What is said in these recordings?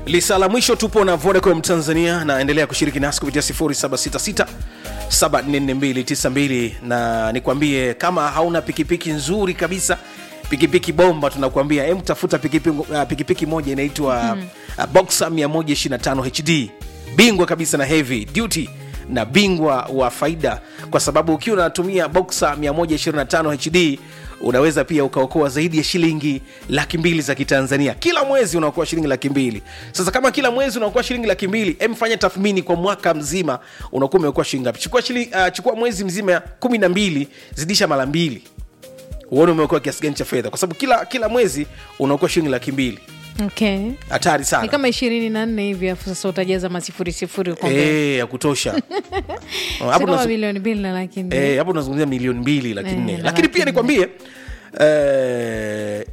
lisa la mwisho tupo na vodacom tanzania naendelea kushiriki nasi kupitia 766 744292 na nikwambie kama hauna pikipiki nzuri kabisa pikipiki bomba tunakuambia em tafuta pikipiki, uh, pikipiki moja inaitwa mm. uh, boxer 125 hd bingwa kabisa na heavy duty na bingwa wa faida kwa sababu ukiwa unatumia boxer 125 hd unaweza pia ukaokoa zaidi ya shilingi laki mbili za kitanzania kila mwezi unaokoa shilingi laki mbili sasa kama kila mwezi unaokoa shilingi laki mbili emfanya tathmini kwa mwaka mzima unakuwa umeokoa shilingi ngapi chukua, shilingi, uh, chukua mwezi mzima kumi na mbili zidisha mara mbili uone umeokoa kiasi gani cha fedha kwa sababu kila kila mwezi unaokoa shilingi laki mbili okay hatari ni sana kama ishirini na nne hivi afu sasa utajaza masifuri sifuri huko mbele. Eh, ya kutosha Si hapo kama tunazo- milioni mbili na laki nne Eh, hapo tunazungumzia milioni mbili laki Eh, nne na lakini laki pia nne. nikwambie eh,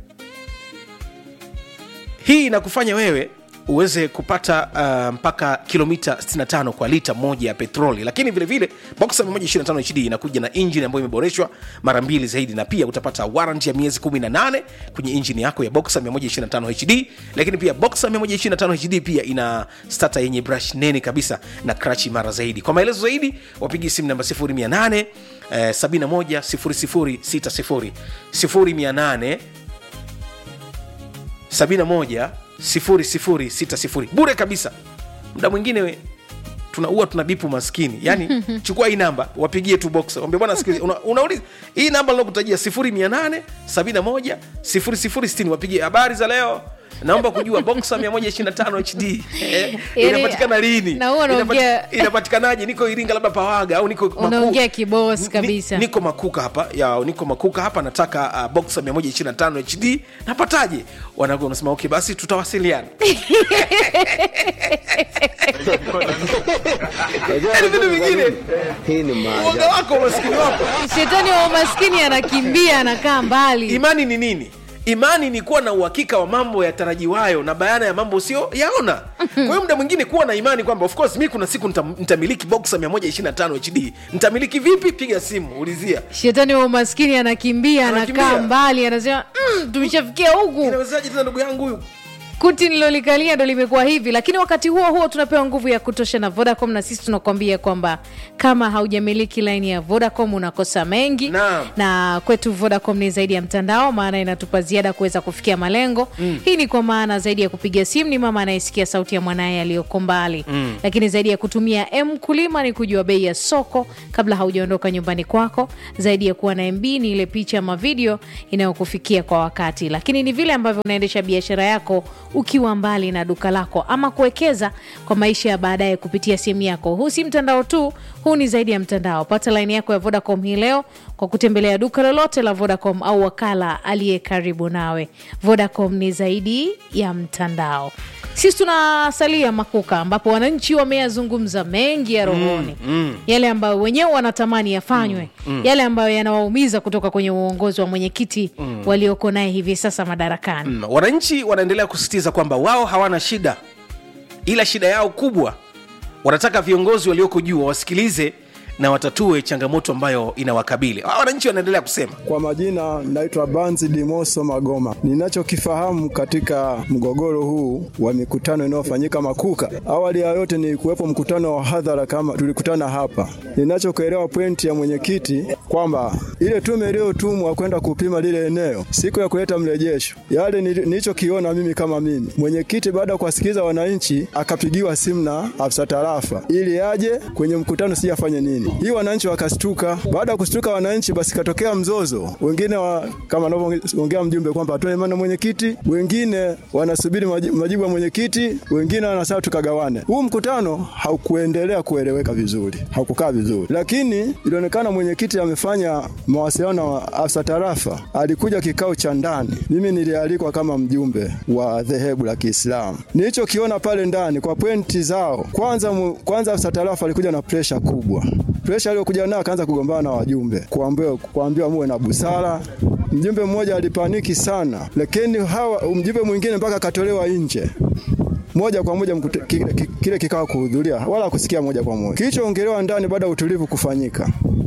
hii inakufanya wewe uweze kupata uh, mpaka kilomita 65 kwa lita moja ya petroli lakini vile vile boxer 125 hd inakuja na injini ambayo imeboreshwa mara mbili zaidi na pia utapata warranty ya miezi 18 kwenye injini yako ya boxer 125 hd lakini pia boxer 125 hd pia ina stata yenye brush nene kabisa na crash imara zaidi kwa maelezo zaidi wapigi simu namba 0800 eh, 71 0060 0800 71 0060 bure kabisa muda mwingine we, tunaua tuna bipu maskini yani chukua hii namba wapigie tu box wambia bwana sikiliza una, unauliza hii namba nakutajia 0800 71 0060 wapigie habari za leo naomba kujua boxa 125 hd eh, Yani, inapatikana lini na huwa Inapati- unaongea- inapatikanaje niko iringa labda pawaga au niko Maku- Unaongea kibosi Ni- kabisa. niko makuka hapa ya niko makuka hapa nataka uh, boxa 125 hd napataje wanago unasema okay basi tutawasiliana Yaani vitu vingine Hii ni uoga maajabu. wako umaskini wako shetani wa umaskini anakimbia anakaa mbali imani ni nini imani ni kuwa na uhakika wa mambo yatarajiwayo na bayana ya mambo sio yaona kwa hiyo muda mwingine kuwa na imani kwamba of course mi kuna siku nita- nitamiliki boxa 125 hd nitamiliki vipi piga simu ulizia shetani wa umaskini anakimbia Anakimbia. anakaa mbali anasema mm, tumeshafikia huku inawezaje tena ndugu yangu huyu kuti nilolikalia ndo limekuwa hivi lakini wakati huo huo tunapewa nguvu ya kutosha na vodacom na sisi tunakuambia kwamba kama haujamiliki laini ya vodacom unakosa mengi Naam. na kwetu vodacom ni zaidi ya mtandao maana inatupa ziada kuweza kufikia malengo mm. hii ni kwa maana zaidi ya kupiga simu ni mama anayesikia sauti ya mwanaye aliyoko mbali mm. lakini zaidi ya kutumia m kulima ni kujua bei ya soko kabla haujaondoka nyumbani kwako zaidi ya kuwa na mb ni ile picha ama video inayokufikia kwa wakati lakini ni vile ambavyo unaendesha biashara yako ukiwa mbali na duka lako ama kuwekeza kwa maisha ya baadaye kupitia simu yako huu si mtandao tu huu ni zaidi ya mtandao pata laini yako ya vodacom hii leo kwa kutembelea duka lolote la vodacom au wakala aliye karibu nawe vodacom ni zaidi ya mtandao sisi tunasalia makuka ambapo wananchi wameyazungumza mengi ya rohoni mm, mm. yale ambayo wenyewe wanatamani yafanywe mm, mm. yale ambayo yanawaumiza kutoka kwenye uongozi wa mwenyekiti mm. walioko naye hivi sasa madarakani Mm, wananchi wanaendelea kusisitiza kwamba wao hawana shida ila shida yao kubwa wanataka viongozi walioko juu wawasikilize na watatue changamoto ambayo inawakabili Hawa wananchi wanaendelea kusema Kwa majina naitwa Banzi Dimoso Magoma. Ninachokifahamu katika mgogoro huu wa mikutano inayofanyika Makuka, awali ya yote ni kuwepo mkutano wa hadhara kama tulikutana hapa. Ninachokuelewa pointi ya mwenyekiti kwamba ile tume iliyotumwa kwenda kupima lile eneo siku ya kuleta mrejesho, yale nili- nilichokiona mimi kama mimi mwenyekiti, baada ya kuwasikiliza wananchi, akapigiwa simu na afisa tarafa ili aje kwenye mkutano, si afanye nini. Hii wananchi wakastuka. Baada ya kustuka wananchi, basi katokea mzozo, wengine wa, kama anavyoongea mjumbe kwamba atoe maana mwenyekiti, wengine wanasubiri maji- majibu ya mwenyekiti, wengine wanasema tukagawane. Huu mkutano haukuendelea kueleweka vizuri, haukukaa vizuri, lakini ilionekana mwenyekiti amefanya mawasiliano na afisa tarafa, alikuja kikao cha ndani. Mimi nilialikwa kama mjumbe wa dhehebu la Kiislamu. Nilichokiona pale ndani kwa pointi zao, kwanza mu, kwanza afisa tarafa alikuja na presha kubwa presha aliyokuja nayo akaanza kugombana na wajumbe, kuambiwa kuambiwa muwe na busara. Mjumbe mmoja alipaniki sana, lakini hawa mjumbe mwingine mpaka akatolewa nje moja kwa moja mkute, ki, ki, kile kikao kuhudhuria wala kusikia moja kwa moja kilichoongelewa ndani baada ya utulivu kufanyika.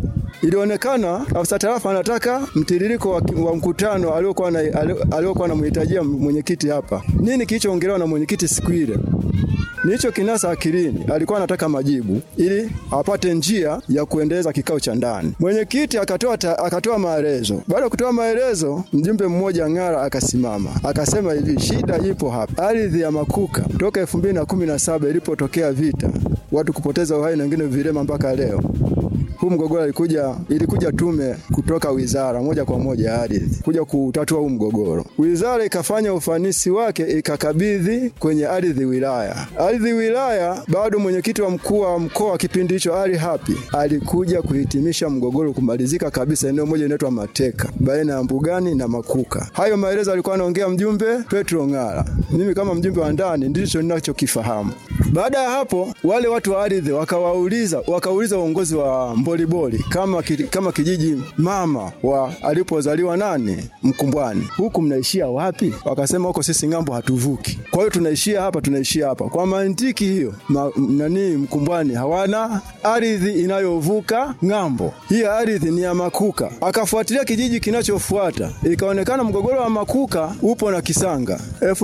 ilionekana afisa tarafa anataka mtiririko wa, wa mkutano aliokuwa na aliokuwa anamhitajia mwenyekiti hapa. Nini kilichoongelewa na mwenyekiti siku ile? Nicho kinasa akilini, alikuwa anataka majibu ili apate njia ya kuendeleza kikao cha ndani. Mwenyekiti akatoa akatoa maelezo. Baada ya kutoa maelezo, mjumbe mmoja Ng'ara akasimama akasema hivi, shida ipo hapa, ardhi ya Makuka toka elfu mbili na kumi na saba ilipotokea vita, watu kupoteza uhai na wengine vilema mpaka leo huu mgogoro ilikuja, ilikuja tume kutoka wizara moja kwa moja ya ardhi kuja kutatua huu mgogoro. Wizara ikafanya ufanisi wake ikakabidhi kwenye ardhi wilaya. Ardhi wilaya bado mwenyekiti wa mkuu wa mkoa kipindi hicho Ali Hapi alikuja kuhitimisha mgogoro kumalizika kabisa, eneo moja inaitwa Mateka baina ya Mbugani na Makuka. Hayo maelezo alikuwa anaongea mjumbe Petro Ng'ara. Mimi kama mjumbe wa ndani ndicho ninachokifahamu. Baada ya hapo, wale watu wa ardhi wakawauliza wakauliza uongozi wa Mboliboli kama, ki, kama kijiji mama wa alipozaliwa nani Mkumbwani, huku mnaishia wapi? Wakasema huko sisi ng'ambo hatuvuki, kwa hiyo tunaishia hapa, tunaishia hapa. Kwa mantiki hiyo ma, nani Mkumbwani hawana ardhi inayovuka ng'ambo, hii ardhi ni ya Makuka. Akafuatilia kijiji kinachofuata, ikaonekana mgogoro wa Makuka upo na Kisanga.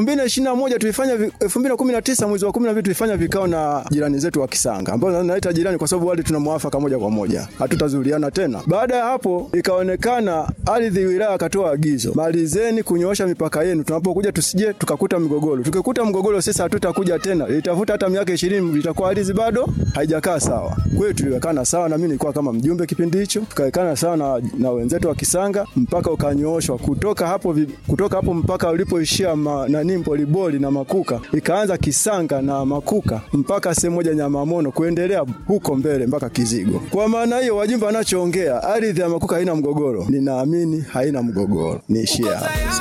2021 tulifanya 2019 mwezi wa 12 tulifanya vikao na jirani zetu wa Kisanga ambao naita jirani kwa sababu wale tuna mwafaka moja kwa moja, hatutazuliana tena. Baada ya hapo, ikaonekana ardhi wilaya akatoa agizo, malizeni kunyoosha mipaka yenu, tunapokuja tusije tukakuta migogoro. Tukikuta mgogoro sisi hatutakuja tena, itafuta hata miaka ishirini, itakuwa ardhi bado haijakaa sawa. Kwa hiyo tuliwekana sawa, na mimi nilikuwa kama mjumbe kipindi hicho, tukawekana sawa na, na wenzetu wa Kisanga, mpaka ukanyooshwa kutoka hapo, kutoka hapo mpaka ulipoishia nani Mpoliboli na Makuka, ikaanza Kisanga na Makuka mpaka sehemu moja Nyamamono kuendelea huko mbele mpaka Kizigo. Kwa maana hiyo, wajumbe anachoongea ardhi ya Makuka haina mgogoro, ninaamini haina mgogoro. Niishie hapo.